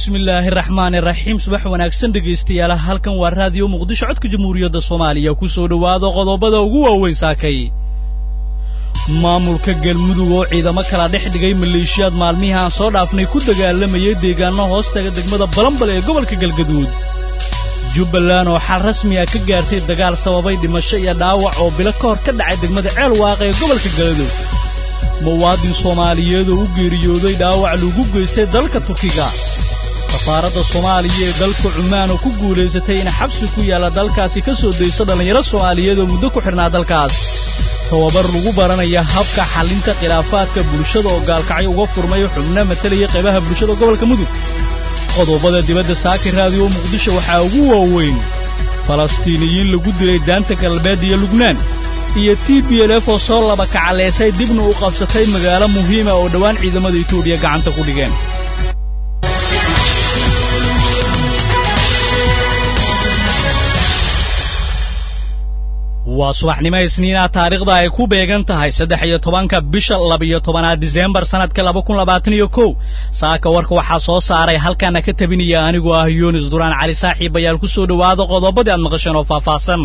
bismillaahi raxmaani raxiim subax wanaagsan dhegaystayaal halkan waa raadiyo muqdisho codka jamhuuriyadda soomaaliya ku soo dhowaada qodobada ugu waaweyn saakay maamulka galmudug oo ciidamo kala dhex dhigay maleeshiyaad maalmihii aan soo dhaafnay ku dagaalamayay deegaano hoostaga degmada balambal ee gobolka galgaduud jubbaland oo xal rasmiya ka gaartay dagaal sababay dhimasho iyo dhaawac oo bilo ka hor ka dhacay degmada ceel waaqa ee gobolka galgaduud muwaadin soomaaliyeed oo u geeriyooday dhaawac lagu geystay dalka turkiga safaaradda soomaaliya ee dalka cumaan oo ku guulaysatay in xabsi ku yaalla dalkaasi ka soo dayso dhallinyaro soomaaliyeed oo muddo ku xidhnaa dalkaas tababar lagu baranaya habka xallinta khilaafaadka bulshada oo gaalkacyo uga furmay xubno matalaya qaybaha bulshada gobolka mudug qodobada dibadda saaki raadiyo muqdisho waxaa ugu waaweyn falastiiniyiin lagu dilay daanta galbeed iyo lubnaan iyo t b l f oo soo laba kacalaysay dibna u qabsatay magaalo muhiima oo dhowaan ciidamada etoobiya gacanta ku dhigeen waa subaxnimo isniina taariikhda ay ku beegan tahay saddex iyo tobanka bisha labiyo tobanaad diseembar sannadka laba kun labaatan iyo kow saaka warka waxaa soo saaray halkaana ka tabinaya anigoo ah yunis duraan cali saaxiib ayaal ku soo dhowaada qodobadii aad maqasheen oo faahfaahsan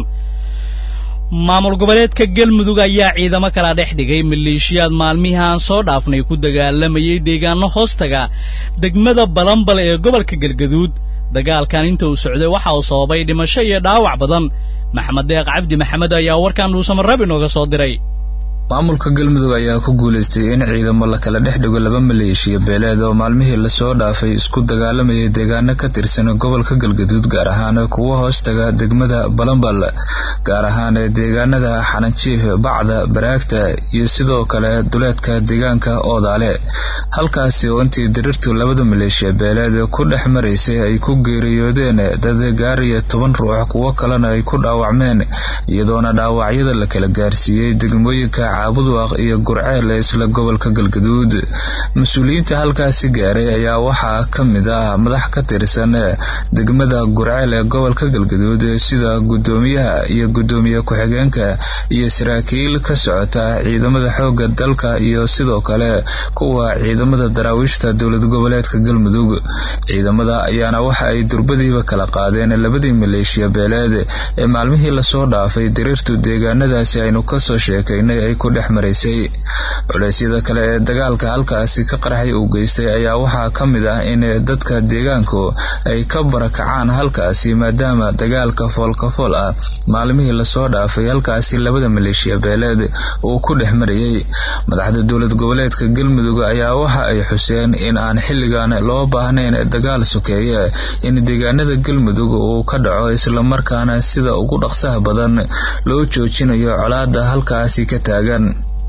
maamul goboleedka galmudug ayaa ciidamo kala dhex dhigay maleeshiyaad maalmihii aan soo dhaafnay ku dagaalamayay deegaano hoostaga degmada balambal ee gobolka galgaduud dagaalkan inta uu socday waxa uu sababay dhimasho iyo dhaawac badan maxamed deeq cabdi maxamed ayaa warkan dhuusamarab inooga soo diray maamulka galmudug ayaa ku guulaystay in ciidamo la kala dhex dhigo laba maleeshiya beeleed oo maalmihii lasoo dhaafay isku dagaalamayay deegaano ka tirsan gobolka galgaduud gaar ahaan kuwa hoostaga degmada balambal gaar ahaan deegaanada xananjiif bacda baraagta iyo sidoo kale duleedka deegaanka oodaale halkaasi oo intii dirirtu labada maleeshiya beeleed ku dhex maraysay ay ku geeriyoodeen dad gaariya toban ruux kuwo kalena ay ku dhaawacmeen iyadoona dhaawacyada la kala gaarsiiyey degmooyinka caabuduaq iyo gurceel isla gobolka galgaduud mas-uuliyiinta halkaasi gaaray ayaa waxaa ka mid ah madax ka tirsan degmada gurceel ee gobolka galgaduud sida guddoomiyaha iyo guddoomiye ku-xigeenka iyo saraakiil ka socota ciidamada xoogga dalka iyo sidoo kale kuwa ciidamada daraawiishta dowlad goboleedka galmudug ciidamada ayaana waxa ay durbadiiba kala qaadeen labadii maleeshiya beeleed ee maalmihii lasoo dhaafay diriirtu deegaanadaasi aynu kasoo sheekaynay ay ku dhex maraysay culeysyada kale ee dagaalka halkaasi ka qaraxay uu geystay ayaa waxaa ka mid ah in dadka deegaanku ay ka barakacaan halkaasi maadaama dagaalka foolkafool ah maalmihii lasoo dhaafay halkaasi labada maleeshiya beeleed uu ku dhex marayay madaxda dowlad goboleedka galmudug ayaa waxa ay xuseen in aan xilligan loo baahnayn dagaal sokeeye in deegaanada galmudug uu ka dhaco islamarkaana sida ugu dhaqsaha badan loo joojinayo colaada halkaasi ka taagan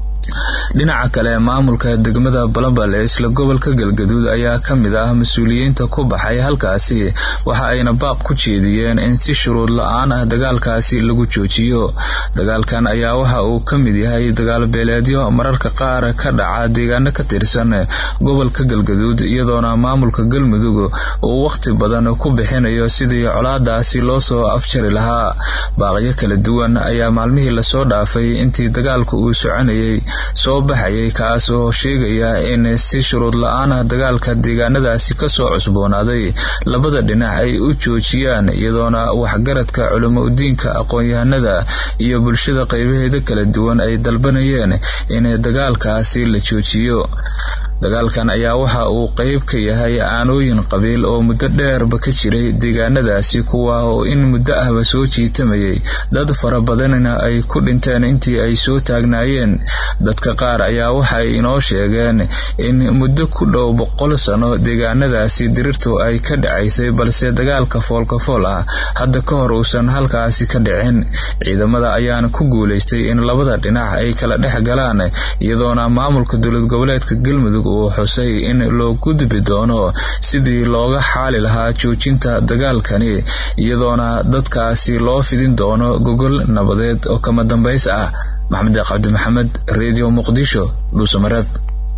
dhinaca kale maamulka degmada balambal ee isla gobolka galgaduud ayaa ka mid ah mas-uuliyiinta ku baxay halkaasi waxa ayna baaq ku jeediyeen in si shuruud la-aan ah dagaalkaasi lagu joojiyo dagaalkan ayaa waxa uu ka mid yahay dagaal beeleedyo mararka qaar ka dhaca deegaano ka tirsan gobolka galgaduud iyadoona maamulka galmudug uu wakhti badan ku bixinayo sidii colaadaasi loo soo afjari lahaa baaqyo kala duwan ayaa maalmihii lasoo dhaafay intii dagaalku uu soconayay soo baxayay kaas oo sheegaya in si shuruud la-aan ah dagaalka deegaanadaasi kasoo cusboonaaday labada dhinac ay u joojiyaan iyadoona waxgaradka culamo udiinka aqoon-yahanada iyo bulshada qaybaheeda kala duwan ay dalbanayeen in dagaalkaasi la joojiyo dagaalkan ayaa waxa uu qayb ka yahay aanooyin qabiil oo muddo dheerba ka jiray deegaanadaasi kuwa oo in muddo ahba soo jiitamayay dad fara badanna ay ku dhinteen intii ay soo taagnaayeen dadka qaar ayaa waxay inoo sheegeen in muddo ku dhow boqol sano deegaanadaasi dirirtu ay ka dhacaysay balse dagaalka foolkafool ah hadda ka hor uusan halkaasi ka dhicin ciidamada ayaana ku guulaystay in labada dhinac ay kala dhex galaan iyadoona maamulka dowlad goboleedka galmudug uu xusay in loo gudbi doono sidii looga xaali lahaa joojinta dagaalkani iyadoona dadkaasi loo fidin doono gogol nabadeed oo kama dambays ah maxamed cabdi maxamed redio muqdisho dhuusamareeb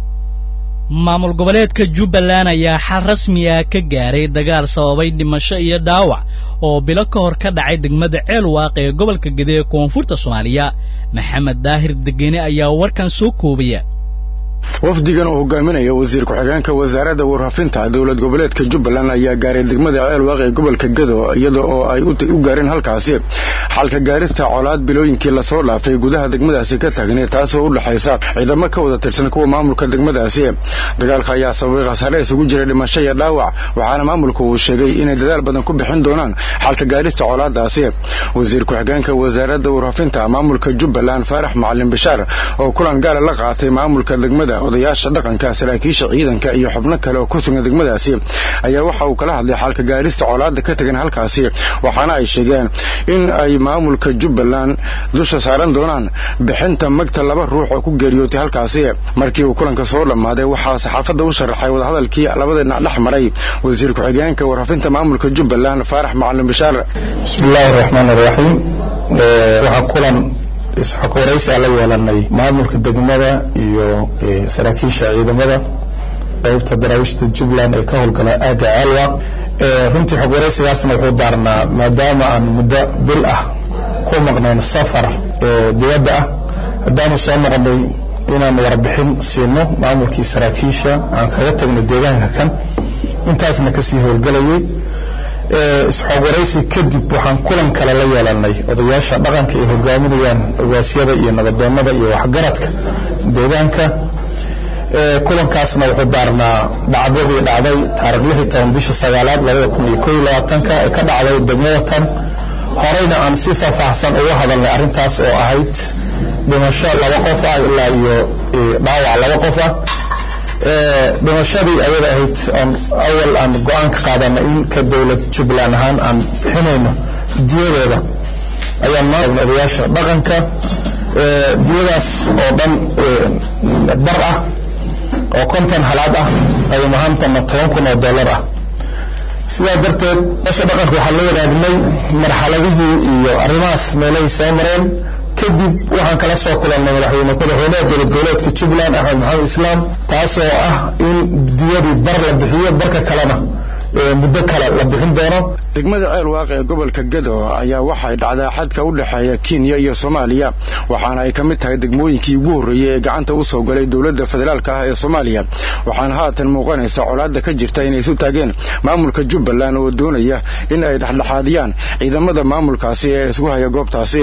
maamul goboleedka jubbaland ayaa xal rasmiya ka gaaray dagaal sababay dhimasho iyo dhaawac oo bilo ka hor ka dhacay degmada ceel waaqe ee gobolka gede ee koonfurta soomaaliya maxamed daahir degene ayaa warkan soo koobaya wafdigan uu hogaaminayo wasiir ku-xigeenka wasaaradda warfaafinta dowlad goboleedka jubbaland ayaa gaaray degmada ceelwaaq ee gobolka gado iyada oo ay u gaareen halkaasi xalka gaarista colaad bilooyinkii lasoo dhaafay gudaha degmadaasi ka taagnay taasoo u dhexaysa ciidamo ka wada tirsan kuwa maamulka degmadaasi dagaalka ayaa sababay khasaare isugu jiray dhimasho iyo dhaawac waxaana maamulku uu sheegay inay dadaal badan ku bixin doonaan xalka gaarista colaadaasi wasiir ku-xigeenka wasaaradda warfaafinta maamulka jubbaland faarax macalin bishaar oo kulan gaala la qaatay maamulka degmada odayaasha dhaqanka saraakiisha ciidanka iyo xubno kale oo ku sugan degmadaasi ayaa waxa uu kala hadlay xalka gaarista colaada ka tegan halkaasi waxaana ay sheegeen in ay maamulka jubbaland dusha saaran doonaan bixinta magta laba ruux oo ku geeriyootay halkaasi markii uu kulanka soo dhammaaday waxaa saxaafadda u sharaxay wadahadalkii labada dhinac dhex maray wasiir ku-xigeenka warfaafinta maamulka jubbaland faarax macalin bishaar bismillaahi raxmaan raxiim waxaa kulan isxog waraysi aan la yeelanay maamulka degmada iyo saraakiisha ciidamada qaybta daraawiishta jubbaland ee ka howlgala aagga ceelwaaq runtii xog waraysigaasna wuxuu daarnaa maadaama aan muddo bil ah ku maqnayn safar dibadda ah haddaanu soo noqonay inaan warbixin siino maamulkii saraakiisha aan kaga tagnay deegaanka kan intaasna kasii howlgelayay isxoog waraysi kadib waxaan kulan kale la yeelanay odayaasha dhaqanka ay hogaaminayaan ogaasyada iyo nabadoonnada iyo waxgaradka deegaanka kulankaasna wuxuu daarnaa dhacdadii dhacday taarikh lix iyo toban bisha sagaalaad labada kun iyo koo iyo labaatanka ee ka dhacday degmada tan horeyna aan si faahfaahsan uga hadalnay arrintaas oo ahayd dhimasho laba qof ah ilaa iyo dhaawac laba qof ah dhimashadii ayada ahayd oon awal aan go-aan ka qaadana in ka dowlad jubbaland ahaan aan bixinayno diyadooda ayaan maana odayaasha dhaqanka diyadaas oo dhan bar ah oo konton halaad ah ay mahaantana toban kun oo dollar ah sidaa darteed odayaasha dhaqanka waxaan la wadaagnay marxaladihii iyo arrimahaas meelahay soo mareen kadib waxaan kala soo kulannay madaxweyne madaxweynaha dowlad goboleedka jubbaland axmed maxamed islaam taasoo ah in diyadii bar la bixiyo barka kalena muddo kale la bixin doono degmada ceelwaaq ee gobolka gado ayaa waxay dhacdaa xadka u dhexeeya kenya iyo soomaaliya waxaana ay ka mid tahay degmooyinkii ugu horreeyey ee gacanta u soo galay dowladda federaalka ah ee soomaaliya waxaana haatan muuqanaysa colaadda ka jirta inay isu taageen maamulka jubbaland oo doonaya in ay dhexdhexaadiyaan ciidamada maamulkaasi ee isku haya goobtaasi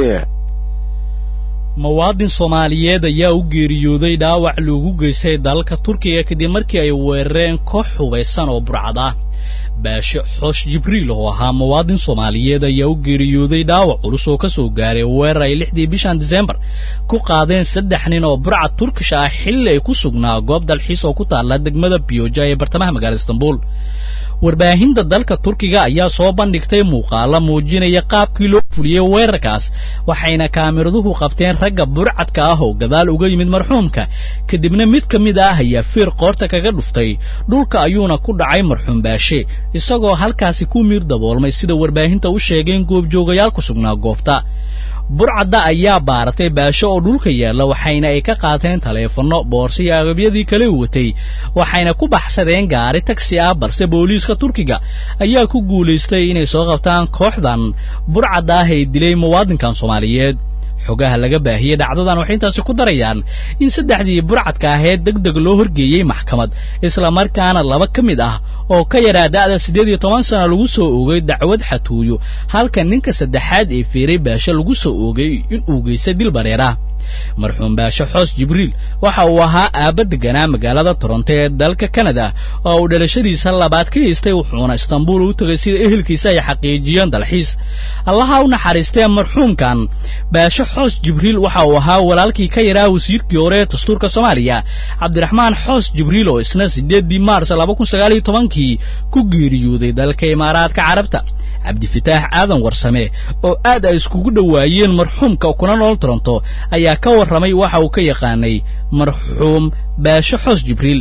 muwaadin soomaaliyeed ayaa u geeriyooday dhaawac loogu geystay dalalka turkiga kadib markii ay weerareen koox hubaysan oo burcad ah baashe xoosh jibriil oo ahaa muwaadin soomaaliyeed ayaa u geeriyooday dhaawac culus oo ka soo gaaray weerar ay lixdii bishan disembar ku qaadeen saddex nin oo burcad turkish ah xilli ay ku sugnaa goob dalxiis oo ku taalla degmada biyoja ee bartamaha magaalada istanbul warbaahinta dalka turkiga ayaa soo bandhigtay muuqaalo muujinaya qaabkii loo fuliyey weerarkaas waxayna kaamiraduhu qabteen ragga burcadka ah oo gadaal uga yimid marxuumka kadibna mid ka mid ah ayaa fiir qoorta kaga dhuftay dhulka ayuuna ku dhacay marxuum baashe isagoo halkaasi ku miir daboolmay sida warbaahinta u sheegeen goobjoogayaal ku sugnaa goobta burcadda ayaa baaratay baasho oo dhulka yaalla waxayna ay ka qaateen taleefanno boorso iyo agabyadii kale u watay waxayna ku baxsadeen gaari tagsi ah balse booliiska turkiga ayaa ku guulaystay inay soo qabtaan kooxdan burcadda ah ee dilay muwaadinkan soomaaliyeed xogaha laga baahiyey dhacdadan waxay intaasi ku darayaan in saddexdii burcadka aheed deg deg loo horgeeyey maxkamad islamarkaana laba ka mid ah oo ka yaraa da'da siddeed iyo toban sana lagu soo oogay dacwad xatuuyo halka ninka saddexaad ee fiiray baasho lagu soo oogay inuu geystay dil bareera marxuum baasho xoos jibriil waxa uu ahaa aabba deganaa magaalada toronto ee dalka kanada oo uu dhalashadiisa labaad ka haystay wuxuuna istanbuul u tegay sida ehelkiisa ay xaqiijiyeen dalxiis allaha u naxariistee marxuumkan baasho xoos jibriil waxa uu ahaa walaalkii ka yaraa wasiirkii hore ee dastuurka soomaaliya cabdiraxmaan xoos jibriil oo isna siddeeddii maars laba kun sagaal iyo tobankii ku geeriyooday dalka imaaraadka carabta cabdifitaax aadan warsame oo aad ay iskugu dhowaayeen marxuumka kuna nool toronto ayaa ka warramay waxa uu ka yaqaanay marxuum baasho xoos jibriil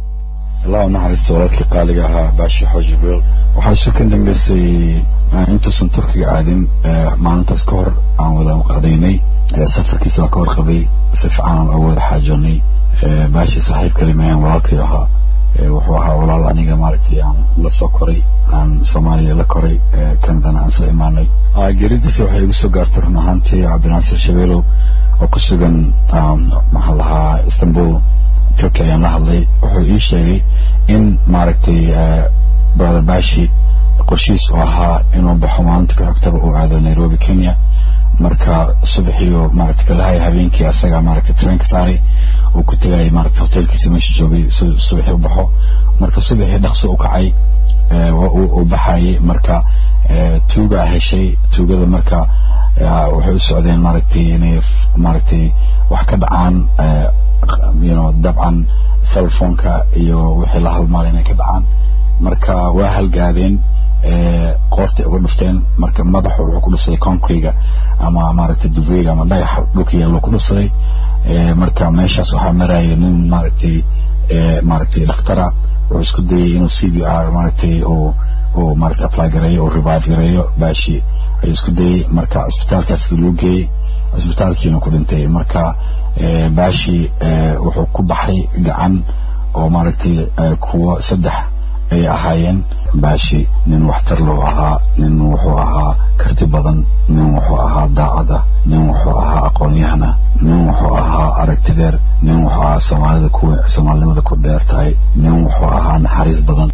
allah u naxariista walaalkii qaaliga ahaa baasho xoos jibriil waxaa isu ka dambeysay intuusan turkiga aadin maalintaas ka hor aan wada qadaynay safarkiisa waa ka warqabay si fiican aan uga wada xaajoonay baashii saaxiib kalimayan walaalkay ahaa wuxuu ahaa walaal aniga maaragtay aan la soo koray aan soomaaliya la koray kanadana aan soo imaanay geeridiisa waxay igu soo gaartay run ahaantii cabdinaasir shabeelow oo ku sugan maxaa lahaa istanbul turkey ayaan la hadlay wuxuu ii sheegay in maaragtay brother bashi qorshiis oo ahaa inuu baxo maalinta ku xigtaba uu aado nairobi kenya marka subaxiyo maaragtay kalahaya habeenkii asaga maaragtay trainka saaray uu ku tegayay maaragtay hotelkiisa meesha joogay subaxii u baxo marka subaxii dhaqso u kacay uu baxayay marka tuugaa heshay tuugada marka waxay u socdeen maaragtay inay maaragtay wax ka dhacaan you know dabcan cellphoneka iyo wixii la halmaalay inay ka dhacaan marka waa halgaadeen qoortay uga dhufteen marka madaxu wuxuu ku dhufsaday concrega ama maaragtay dubriga ama dhagaxa dhulka yaalloo ku dhufsaday marka meeshaas waxaa maraya nin maaragtay maaragtay dhakhtara wuxuu isku dayay inuu c b r maaragtay uu uu maaragtay apply gareeyo uu revive gareeyo baashi ayuu isku dayay marka cisbitaalkaas loo geeyey cisbitaalkiina ku dhintay marka baashi wuxuu ku baxay gacan oo maaragtay kuwa saddex ay ahaayeen baashi nin waxtar loo ahaa nin wuxuu ahaa karti badan nin wuxuu ahaa daacad ah nin wuxuu ahaa aqoon-yahan ah nin wuxuu ahaa aragti dheer nin wuxuu ahaa soomaalida ku soomaalinimada ku dheer tahay nin wuxuu ahaa naxariis badan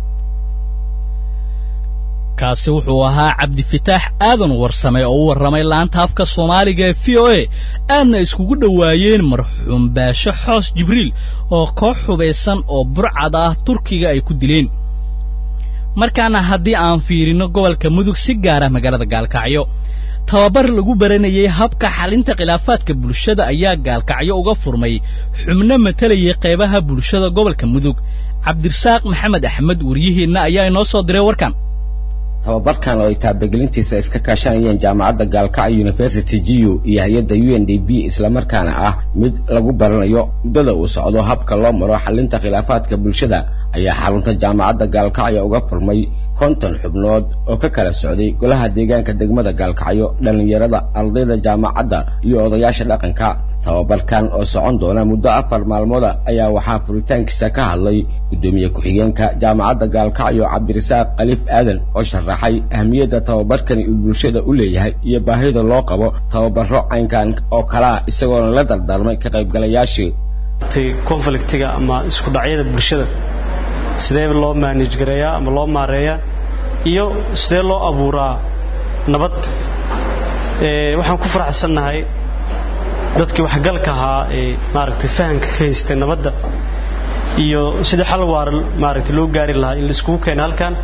kaasi wuxuu ahaa cabdifitaax aadan warsame oo u warramay laanta afka soomaaliga ee v o a aadna iskugu dhowaayeen marxuum baasho xoos jibriil oo koox hubaysan oo burcad ah turkiga ay ku dileen markaana haddii aan fiirino gobolka mudug si gaara magaalada gaalkacyo tababar lagu baranayay habka xalinta khilaafaadka bulshada ayaa gaalkacyo uga furmay xubno matalayay qaybaha bulshada gobolka mudug cabdirasaaq maxamed axmed waryaheenna ayaa inoo soo diray warkan tababarkan oo ay taabagelintiisa iska kaashanayeen jaamacadda gaalkacyo university g u iyo hay-adda u n d b islamarkaana ah mid lagu baranayo muddada uu socdo habka loo maro xalinta khilaafaadka bulshada ayaa xarunta jaamacadda gaalkacyo uga furmay konton xubnood oo ka kala socday golaha deegaanka degmada gaalkacyo dhallinyarada ardayda jaamacadda iyo odayaasha dhaqanka tababarkan oo socon doona muddo afar maalmooda ayaa waxaa furitaankiisa ka hadlay guddoomiye ku-xigeenka jaamacadda gaalkacyo cabdirasaaq khaliif aadan oo sharaxay ahmiyadda tababarkani uu bulshada u leeyahay iyo baahida loo qabo tababaro caynkan oo kalaa isagoona la dardaarmay ka qaybgalayaashii conflictiga ama isku dhacyada bulshada sidee loo manage gareeyaa ama loo maareeyaa iyo sidee loo abuuraa nabad waxaan ku faraxsannahay dadkii waxgalka ahaa ee maaragtay fahamka ka haystay nabadda iyo sidii xal waara maaragtay loo gaari lahaa in la iskugu keena halkan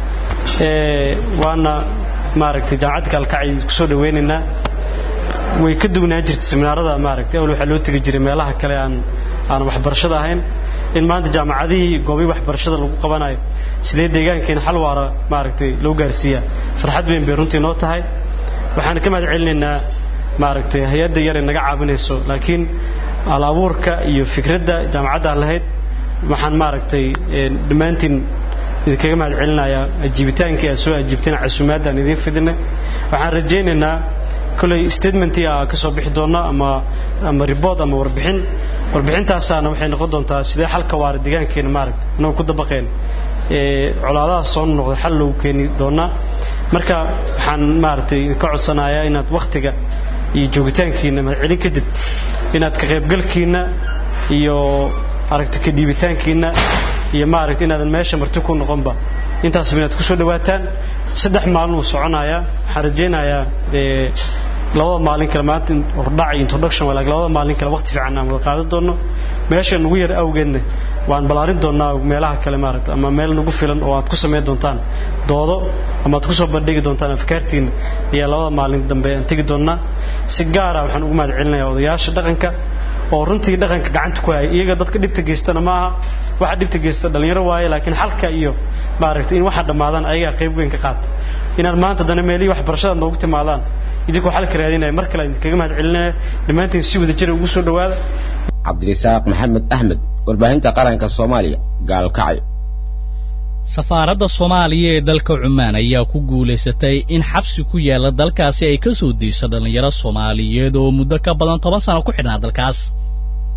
waana maaragtay jaamacadda gaalkacay kusoo dhaweynaynaa way ka dugnaa jirtay seminaarada maaragtay awal waxaa loo tegi jiray meelaha kale aan aan waxbarashada ahayn in maanta jaamacadihii goobii waxbarashada lagu qabanayo sidee deegaankeena xal waara maaragtay loo gaarsiiyaa farxad weyn bay runtii noo tahay waxaan ka mahad celinaynaa maaragtay hay-adda yar ee naga caawinayso laakiin al abuurka iyo fikradda jaamacadda lahayd waxaan maaragtay dhammaantiin idinkaga mahad celinayaa ajiibitaankii aad soo ajiibteen casuumaadda aan idiin fidinay waxaan rajaynaynaa kolley statementii aa ka soo bixi doona ama ama report ama warbixin warbixintaasaana waxay noqon doontaa sidee xalka waara deegaankeena maaragtay annagu ku dabaqeen colaadaha soo noqda xal loogu keeni doonaa marka waxaan maaragtay idinka codsanayaa inaad wakhtiga iyo joogitaankiina mahadcelin kadib inaad ka qaybgalkiina iyo aragti ka dhiibitaankiina iyo maaragtay inaadan meesha marti ku noqonba intaasba inaad kusoo dhawaataan saddex maalin uu soconayaa waxaan rajaynayaa labada maalin kale maanta hordhac iyo introduction walaag labada maalin kale waqti fiican aan wada qaadan doono meesha nugu yar awgeedna waan ballaarin doonaa meelaha kale maaragta ama meel nagu filan oo aad ku samayn doontaan doodo ama aad kusoo bandhigi doontaan afkaartiina ayaa labada maalin dambe aan tegi doonaa si gaara waxaan ugu mahad celinayaa odayaasha dhaqanka oo runtii dhaqanka gacanta ku haya iyaga dadka dhibta geystana ma aha waxa dhibta geysta dhalinyaro waaye laakiin xalka iyo maaragtay in waxa dhammaadaan ayagaa qayb weyn ka qaata inaad maanta dana meelihii waxbarashada noogu timaadaan idinkoo xalka raadinaya mar kale idinkaga mahad celinaya dhammaantiin si wada jira ugu soo dhawaada cabdirasaaq maxamed axmed warbaahinta qaranka soomaaliya gaalkacyo safaaradda soomaaliya ee dalka cumaan ayaa ku guulaysatay in xabsi ku yaalla dalkaasi ay ka soo dayso dhallinyaro soomaaliyeed oo muddo ka badan toban sano ku xidhnaa dalkaas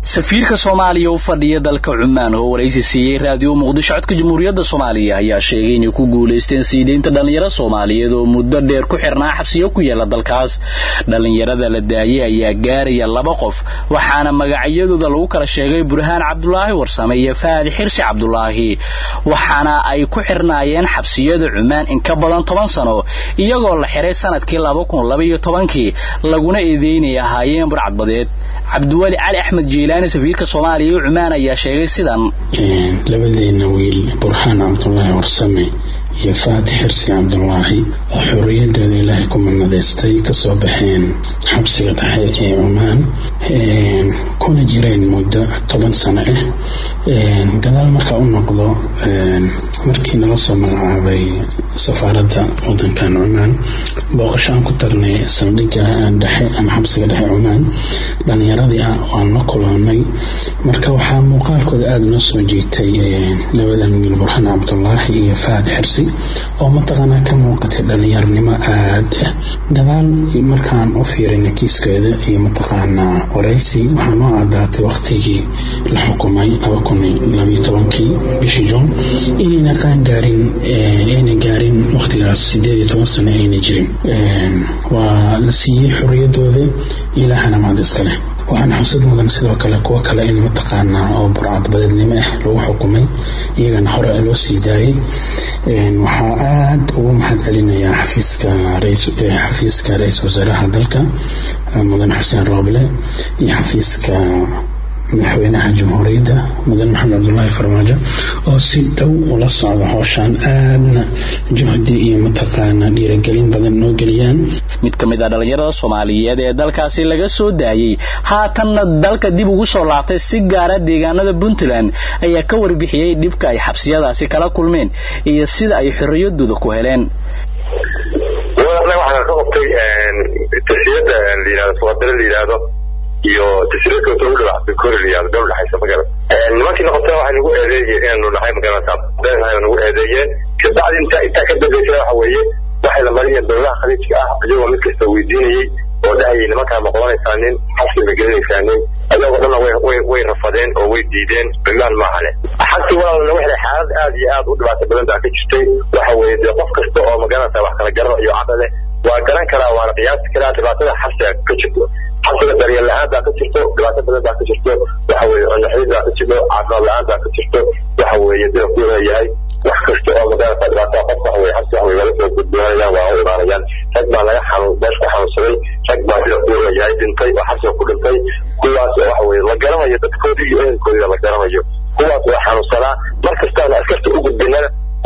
safiirka soomaaliya u fadhiya dalka cumaan oo waraysi siiyey raadiyo muqdisho codka jamhuuriyadda soomaaliya ayaa sheegay inay ku guulaysteen siideynta dhallinyaro soomaaliyeed oo muddo dheer ku xirnaa xabsiyo ku yaala dalkaas dhallinyarada la daayey ayaa gaaraya laba qof waxaana magacyadooda lagu kala sheegay burhaan cabdulaahi warsame iyo faadi xirsi cabdulaahi waxaana ay ku xirnaayeen xabsiyada cumaan in ka badan toban sano iyagoo la xiray sanadkii laba kun labaiyo tobankii laguna eedeynay ahaayeen burcadbadeed cabdiweli cali axmed jiilaani safiirka soomaaliya iyo cumaan ayaa sheegay sidan labadeena wiil burhaan cabdulaahi warsame iyo faadi xirsi cabdulaahi oo xorriyadooda ilaahay ku madnadaystay kasoo baxeen xabsiga dhexe ee cumaan kuna jireen muddo toban sano ah gadaal markaa u noqdo markii nala soo magacaabay safaaradda wadankan cumaan booqasho aan ku tagnay saldhigga dhexe ama xabsiga dhexe cumaan dhalinyaradii ah waan la kulanay marka waxaa muuqaalkooda aada noo soo jiitay labadan wiil burhaan cabdulaahi iyo faad xirsi oo mataqaanaa ka muuqatay dhalinyarnimo aada ah gadaal markaan u fiirinay kiiskeeda iyo mataqaanaa waraysi waxaa noo cadaatay waqtigii la xukumay laba kun labayo tobankii bishii juun inayna qaan gaarin ayna gaarin waqtigaas sideed iyo toban sano ayna jirin waa la siiyey xorriyadooda ilaahana mahad iska leh waxaana xusad mudan sidoo kale kuwo kale in mataqaanaa oo burcadbadeednimo ah lagu xukumay iyagana hore loo sii daayay waxaa aada ugu mahad celinayaa xafiiska xafiiska ra-iisul wasaaraha dalka mudan xuseen rooble iyo xafiiska madaxweynaha jamhuuriyadda mudan maxamed cabdulaahi farmaajo oo si dhow ula socda howshaan aadna juhdi iyo mataqaana dhiiragelin badan noo geliyaan mid ka mid ah dhallinyarada soomaaliyeed ee dalkaasi laga soo daayey haatanna dalka dib ugu soo laabtay si gaara deegaanada puntland ayaa ka warbixiyey dhibka ay xabsiyadaasi kala kulmeen iyo sida ay xorriyadooda ku heleen waxaan ka qabtay tasiyada layihahdo suwadare la yidhaahdo iyo tasirada u dhawaxsay kore la yihahdo dhow dhaxaysa magala nimankii noqotay waxay nagu eedeeyeen inaanu nahay magarata beenahay nagu eedeeyeen kabacdi inta intaa ka dambeysay waxa weeye waxay la mariyeen dowladaha khaliijka ah iyagoo mid kasta weydiinayey oo dhahayay nimankaa ma qabanaysaa nin xabsi ma gelinaysaa nin ayagoo dhanna way way rafadeen oo way diideen bilaan maahane xabsi walaalna waxay xaalad aad iyo aad u dhibaato badan baa ka jirtay waxa weeye dee qof kasta oo magarata wax kala garan iyo caqli leh waa garan karaa waana qiyaasi karaa dhibaatada xabsiga ka jirto xabsiga daryeel la-aan baa ka jirto dhibaato badan baa ka jirto waxa weeye cunnaxid baa ka jirto caafimaad la-aan baa ka jirto waxa weeye dee ku leeyahay wax kasta oo magarata dhibaatada qof waxa weye xabsi wax wala soo gudboonayaan waa u imaanayaan rag baa laga xanuun meesha ku xanuunsaday rag baa sida ku leeyahay dhintay oo xabsiga ku dhintay kuwaas oo waxa weye la garanayo dadkoodii iyo ehelkoodii la garanayo kuwaas oo xanuunsanaa mar kastaana askarta u gudbinana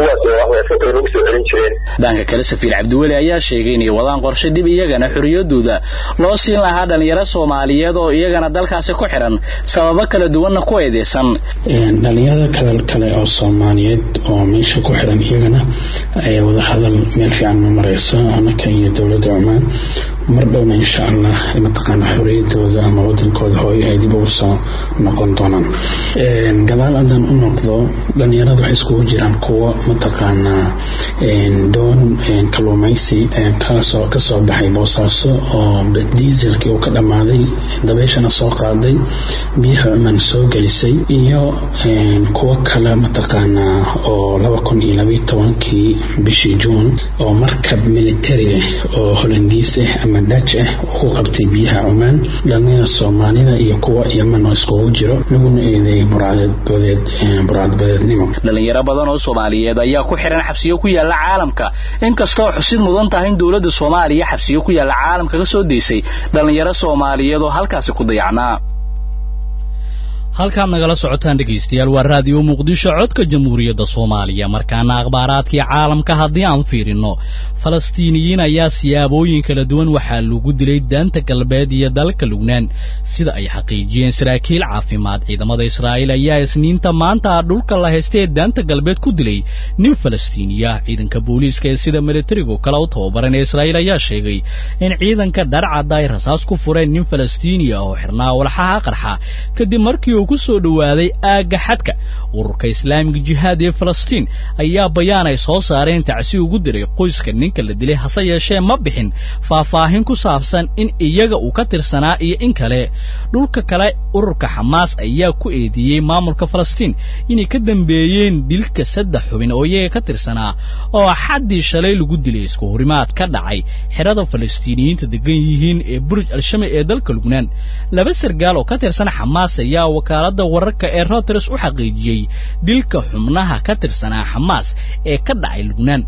dhanka kale safiir cabdiweli ayaa sheegay inay wadaan qorshe dib iyagana xorriyadooda loo siin lahaa dhalinyaro soomaaliyeed oo iyagana dalkaasi ku xiran sababo kala duwanna ku eedeysan dhalinyarada kale kale oo soomaaliyeed oo meesha ku xiran iyagana wada hadal meel fiican ma mareyso anaka iyo dowladda cumaan mar dhowna insha allah mataqaana xorriyadooda ama wadankooda hooyo ay dib ugu soo noqon doonaan gadaal haddaan u noqdo dhalinyarada waxay iskugu jiraan kuwo mataqaanaa doon kaluumaysi kasoo kasoo baxay boosaaso oo diiselkii uu ka dhammaaday dabeeshana soo qaaday biyaha cumaan soo gelisay iyo kuwo kale mataqaanaa oo laba kun iyo labayo tobankii bishii juun oo markab militari ah oo holandiis ah ama daj ah uu ku qabtay biyaha cumaan dhalinyada soomaalida iyo kuwa yeman oo iskugu jiro laguna eedeeyay burcadbadeed burcadbadeednimo dhalinyaro badan oo soomaaliyeed ayaa ku xiran xabsiyo ku yaala caalamka inkastoo xusid mudan tahay in dowladda soomaaliya xabsiyo ku yaala caalamka ka soo deysay dhalinyaro soomaaliyeed oo halkaasi ku dayacnaa halkaad nagala socotaan dhegaystayaal waa raadiyo muqdisho codka jamhuuriyadda soomaaliya markaana akhbaaraadkii caalamka haddii aan fiirinno falastiiniyiin ayaa siyaabooyin kala duwan waxaa lagu dilay daanta galbeed iyo dalka lugnaan sida ay xaqiijiyeen saraakiil caafimaad ciidamada israa'iil ayaa isniinta maanta dhulka la haystay ee daanta galbeed ku dilay nin falastiiniya ciidanka booliiska ee sida militarigu kale u tababaran ee israa'iil ayaa sheegay in ciidanka dharcadda ay rasaas ku fureen nin falastiiniya oo xirnaa walxaha qarxa kadib markii uu ku soo dhowaaday aagga xadka ururka islaamiga jihaad ee falastiin ayaa bayaan ay soo saareen tacsi ugu diray qoyska ninka ninka la dilay hase yeeshee ma bixin faahfaahin ku saabsan in iyaga uu ka tirsanaa iyo in kale dhulka kale ururka xamaas ayaa ku eedeeyey maamulka falastiin inay ka dambeeyeen dilka saddex xubin oo iyaga ka tirsanaa oo xaddii shalay lagu dilay isku horimaad ka dhacay xerada falastiiniyiinta degan yihiin ee burj al-shami ee dalka lubnaan laba sargaal oo ka tirsan xamaas ayaa wakaaladda wararka ee reuters u xaqiijiyey dilka xubnaha ka tirsanaa xamaas ee ka dhacay lubnaan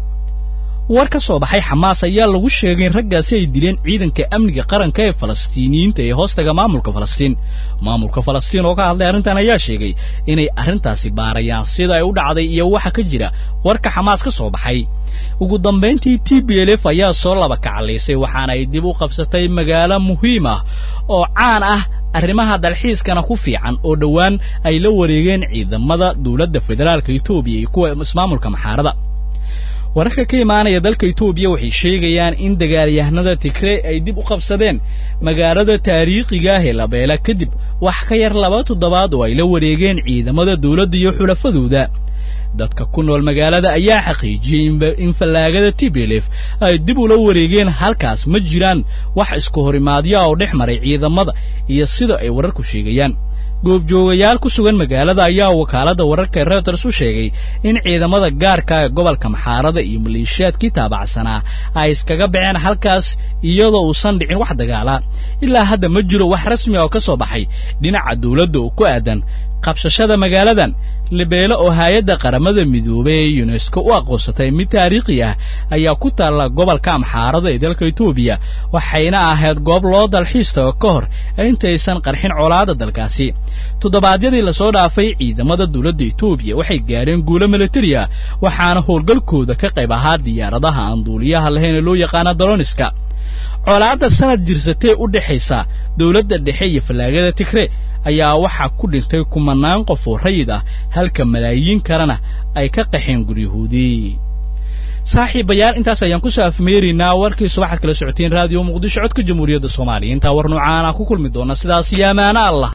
war ka soo baxay xamaas ayaa lagu sheegay in raggaasi ay dileen ciidanka amniga qaranka ee falastiiniyiinta ee hoostaga maamulka falastiin maamulka falastiin oo ka hadlay arrintan ayaa sheegay inay arrintaasi baarayaan sida ay u dhacday iyo waxa ka jira warka xamaas ka soo baxay ugu dambayntii t b l f ayaa soo laba kacalaysay waxaana ay dib u qabsatay magaalo muhiim ah oo caan ah arrimaha dalxiiskana ku fiican oo dhowaan ay la wareegeen ciidamada dowladda federaalka etoobiya iyo kuwa ismaamulka maxaarada wararka ka imaanaya dalka etoobiya waxay sheegayaan in dagaalyahanada tigrey ay dib u qabsadeen magaalada taariikhiga ah ee labeela kadib wax ka yar laba toddobaad oo ay la wareegeen ciidamada dowladda iyo xulafadooda dadka ku nool magaalada ayaa xaqiijiyey in fallaagada t b l f ay dib ula wareegeen halkaas ma jiraan wax isku horimaadya oo dhex maray ciidamada iyo sida ay wararku sheegayaan goobjoogayaal ku sugan magaalada ayaa wakaaladda wararka reuters u sheegay in ciidamada gaarka ee gobolka maxaarada iyo maleeshiyaadkii taabacsanaa ay iskaga baxeen halkaas iyadoo uusan dhicin wax dagaala ilaa hadda ma jiro wax rasmi oo ka soo baxay dhinaca dawladda oo ku aadan qabsashada magaaladan libeelo oo hay-adda qaramada midoobay ee yunesko u aqoonsatay mid taariikhi ah ayaa ku taalla gobolka amxaarada ee dalka etoobiya waxayna ahayd goob loo dalxiis tago ka hor intaysan qarxin colaada dalkaasi toddobaadyadii lasoo dhaafay ciidamada dowladda etoobiya waxay gaadheen guulo militari ah waxaana howlgalkooda ka qayb ahaa diyaaradaha aan duuliyaha lahayn ee loo yaqaana daloniska colaadda sanad jirsatee u dhexaysa dowladda dhexe iyo fallaagada tigre ayaa waxaa ku dhintay kumanaan qof oo rayid ah halka malaayiin kalena ay ka qaxeen guryahoodii saaxiibayaal intaas ayaan ku soo afmeeraynaa warkiisu waxaad kala socoteen raadiyo muqdisho codka jamhuuriyadda soomaaliya intaa war noocaana ku kulmi doona sidaas iyo amaano allah